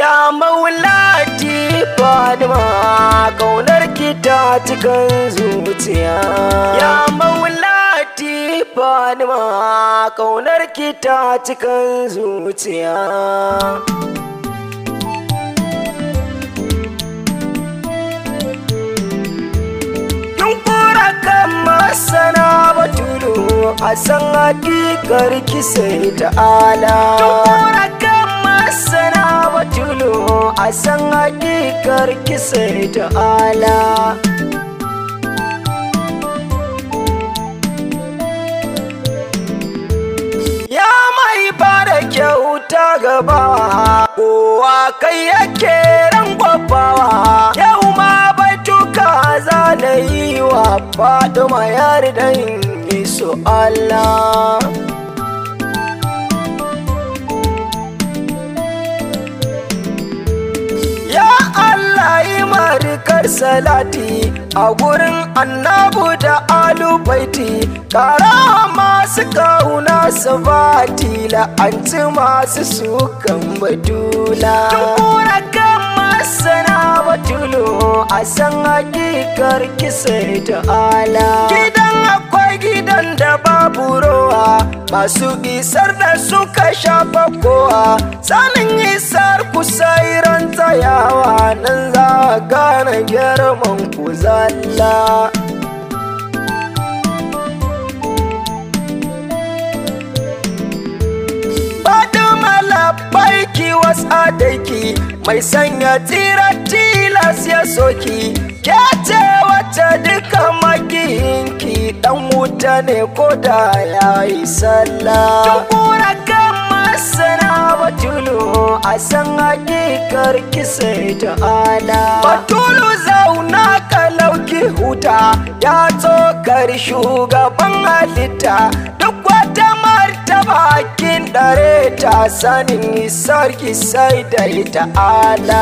ya maulati fadima kaunar ki ta cikin zuciya ya maulati fadima kaunar ki ta cikin zuciya Yunkura kan masana batulu a san hakikar ki sai ta'ala. Yunkura kan masana batulu a san hakikar ki sai ta'ala. Ya mai bada kyauta gaba kowa kai yake rangwabawa yau ma batuka za na yi wa Fatima yardan yi su Allah. Ya Allah yi marikar salati a gurin annabu da alubaiti kara masu kauna su bati la'anci masu sukan batula. Tukura kan masana batulu a san hakikar kisa ta'ala. Gidan akwai gidan da babu rowa masu isar da suka shafa kowa sanin isar kusa iran tsayawa nan za a gane girman ku zalla. Fatima labbaiki wasu adaiki mai sanya tsira tilas ya soki ke ce wacce duka makiyinki dan wuta ne ko da ya yi sallah. Tukura kan masana batulu a san hakikar kisa ta'ala. Batulu zauna kalauki huta ya tsokar shugaban halitta duk wata martaba kin dare ta sanin sarki sai da ta'ala.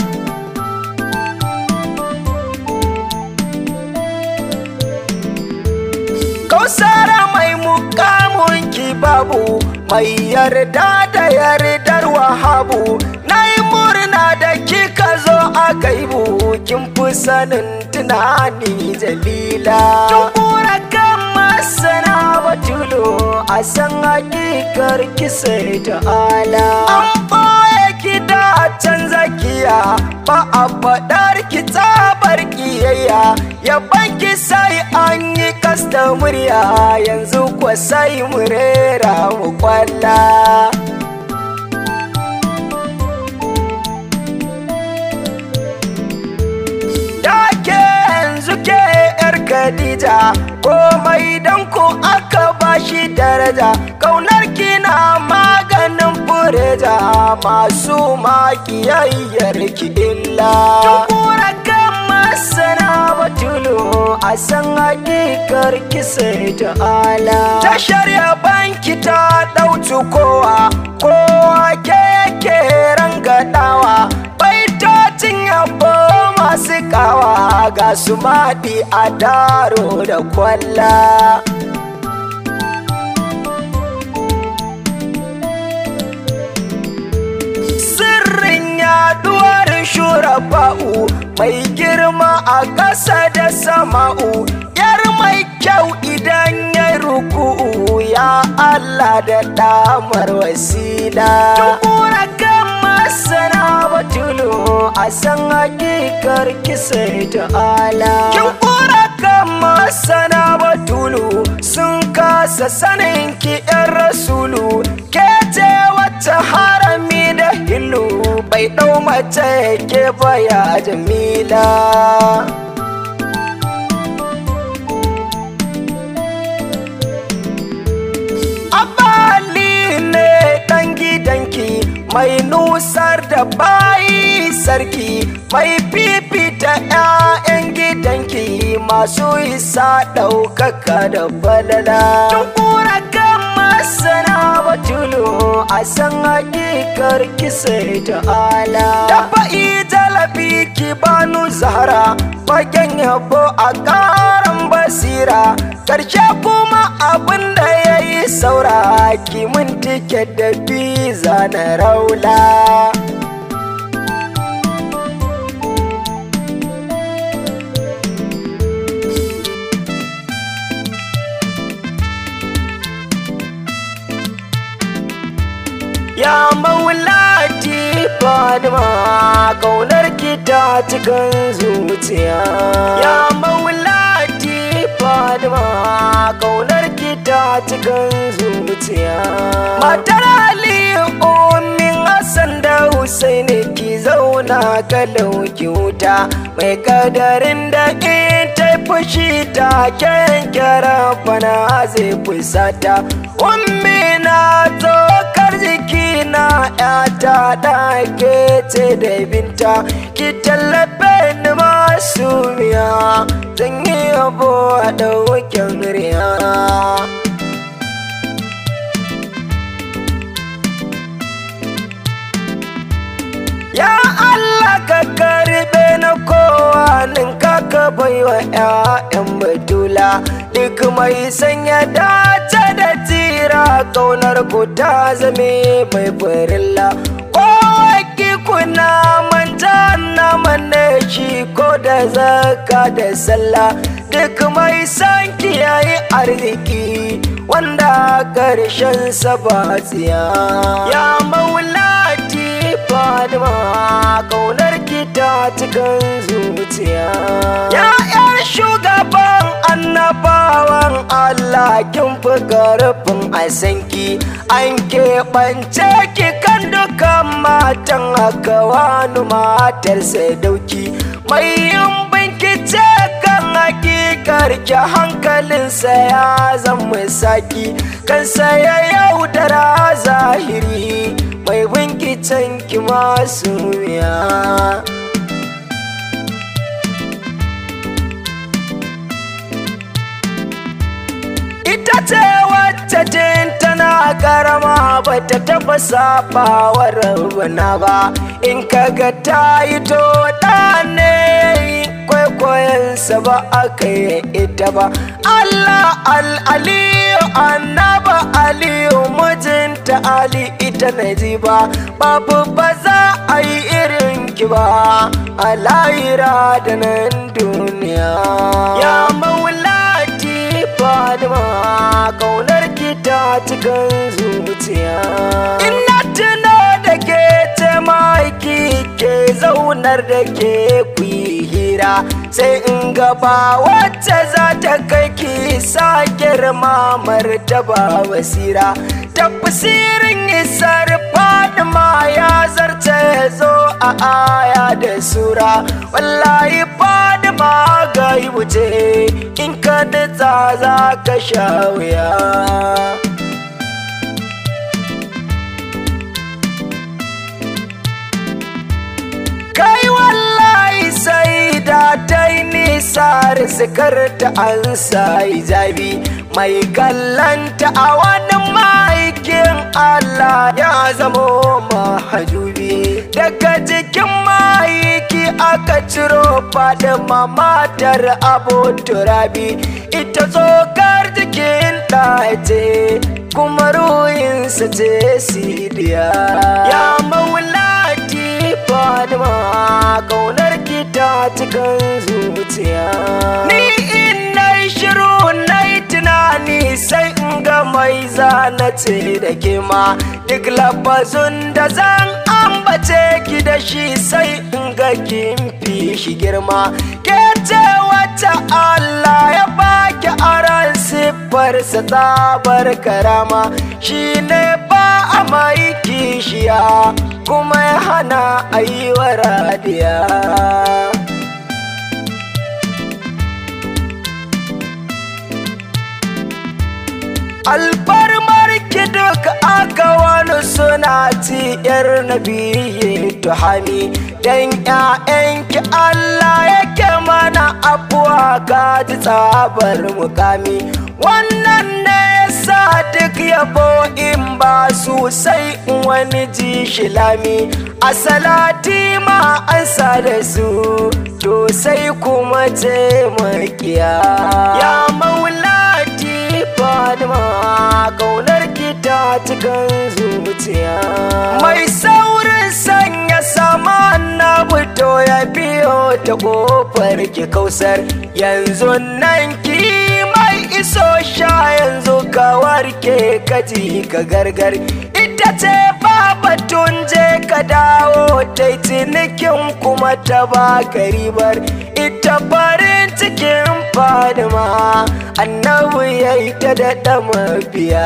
Kausara mai mukamun ki babu mai yarda da yardar wahabu na yi murna da kika zo a gaibu kin fi sanin tunani jalila. Tukura kan masana batulu a san hakikar kisa ta'ala. An ɓoye ki da can zakiya ba a faɗar ki tsabar kiyayya yaban ki sai an yi kasta murya yanzu kwa sai mu rera mu kwalla. Da ke yanzu ke yar Khadija komai dan ku aka bashi daraja kaunar kina maganin fureja masu makiyayyar ki illa. Tukura kan masana batulu a san hakikar kisa ta'ala. Tashar banki ta ɗauci kowa kowa ke yake rangadawa baitocin yabo masu kawa ga su maɗi a daro da kwalla. Sirrin yaduwar shurafa'u mai girma a ƙasa da sama'u yar mai kyau idan ya ruku'u ya Allah da damar wasila. Tukura kan masana batulu a san hakikar kisa ta'ala. Kin kura kan masana batulu sun kasa sanin ki yan rasulu ke ce wacce harami da hilu bai ɗau mace ke baya jamila. Abali ne ɗan gidanki mai nusar da bayi sarki mai fifita 'ya'yan gidanki masu isa ɗaukaka da falala. Tukura kan masana batulu a san hakikar kisa ta'ala. Dafa'i jalabi ki banu zahara fagen yabo a ƙaran basira ƙarshe kuma abin da ya yi saura ki mun tiket da biza na raula. maulati fadima kaunar ki ta cikin zuciya ya maulati fadima kaunar ki ta cikin zuciya matar aliyu umin hassan da husaini ki zauna kalau ki wuta mai kadarin da ita fushi ta kyankyara fana zai fusata ummi na tsokar jiki na yata ɗake ce da binta ki tallafe ni masu miya zan yi yabo a ɗaukin riya Ya Allah ka karbe na kowa ninka ka baiwa ‘ya'yan batula duk mai sanya dace da tira kaunar ku ta zame mai farilla. Kowa ki kuna manta na manne shi ko da zaka da sallah duk mai san kiyaye arziki wanda karshen sa ba tsiya. Ya maulati Fadima kaunar ki ta cikin zuciya. Ya ‘yar shugaban annabawan Allah kin fi karfin a sanki an keɓance ki kan dukan matan haka wani matar dauki mai yin binkice kan hakikar ki hankalinsa ya zama saki kansa ya yaudara zahiri mai binkicen ki masu wuya ita ce wacce jin tana karama ba ta taba sabawar rabana ba in kaga ta yi to da ne kwaikwayonsa ba aka yi ita ba Allah al'aliyu annaba aliyu mijinta ali ita na ji ba babu ba za a yi irin ki ba a lahira da nan duniya ya maulati fadima kaunar ki ta cikin zuciya ina tuna da ke ce maiki ke zaunar da ke kuyi hira sai in gaba wacce za ta kai ki sa girma martaba basira tafsirin isar fadima ya zarce zo a aya da sura wallahi fadima ga yi wuce in ka nutsa za ka sha wuya kai wallahi sai da ta yi nisa rizikar ta an sa hijabi mai kallanta a wani maikin Allah ya zamo mahajubi daga jikin maiki aka ciro fadima matar abu turabi ita tsokar jikin ɗace kuma ruhinsa ce sidiya ya maulati fadima kaunar ki ta cikin zuciya ni in na shiru na yi tunani sai in ga mai zana ce da ke ma duk lafazun da zan ambace ki da shi sai in ga kin fi shi girma ke ce wacce Allah ya baki aran siffarsa tsabar karama shi ne ba a mai kishiya kuma ya hana a yi wa radiya alfarmar ki duk aka wani suna ci yar nabiye tuhami dan ƴaƴanki Allah yake mana abuwa ka ji tsabar mukami wannan ne sa duk yabo in ba su sai wani ji shilami a salati ma an sa da su to sai kuma ce makiya ya maulati fadima kaunar ki ta cikin zuciya mai saurin sanya sama na fito ya biyo ta kofar ki kausar yanzu nan ki mai iso sha yanzu ka warke kaji ka gargar ita ce baba batun je ka dawo ta cinikin kuma ta baka ribar ita farin cikin fadima annabi ya yi ta daɗa mabiya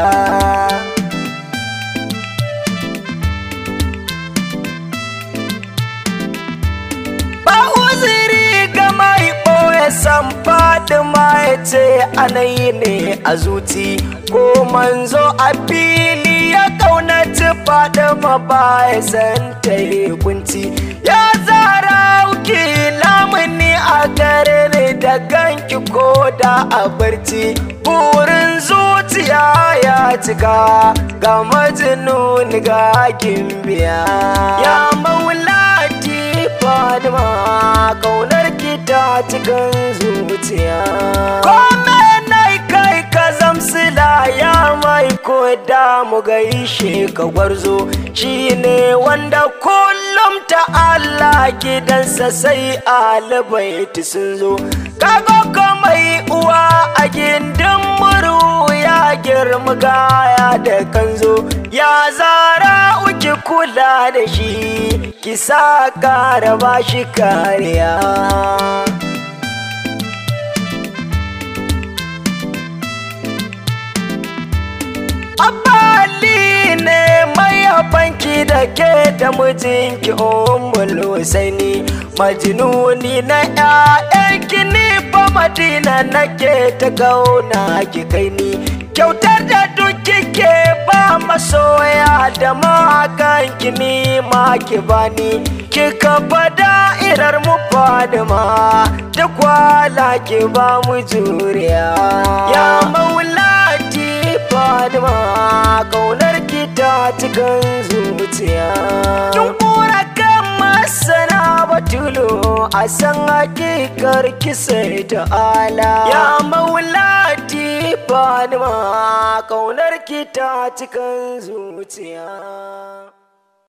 ba uziri ga mai ɓoye san fadima ya ce anayi ne a zuci ko manzo a fili ya kaunaci fadima ba ya san ta yi kunci ya zara uki lamuni a gare ne da ganki ko da a barci burin zuciya ya cika ga majinun ga gimbiya ya maulati fadima kaunar ki ta cikin zuciya kome nai kai ka zamsila ya mai ko da mu gaishe ka gwarzo shine wanda kullum ta Allah gidansa sai alibaiti sun zo kago mai uwa a gindin muru ya girma gaya da kanzo ya zara uki kula da shi ki sa kara ba shi kariya Abali ne mai banki da ke da mijinki umul husaini majnuni na ƴaƴanki ni fa madina nake ta gauna ki kai ni kyautar da duk kike ba masoya da makanki ni ma ki bani kika fada irar mu fadima duk wala ki ba mu juriya ya maulati fadima kaunar ki ta cikin zuciya kin kura kan masana batulu a san hakikar ki sai ta'ala ya maulati fadima kaunar ki ta cikin zuciya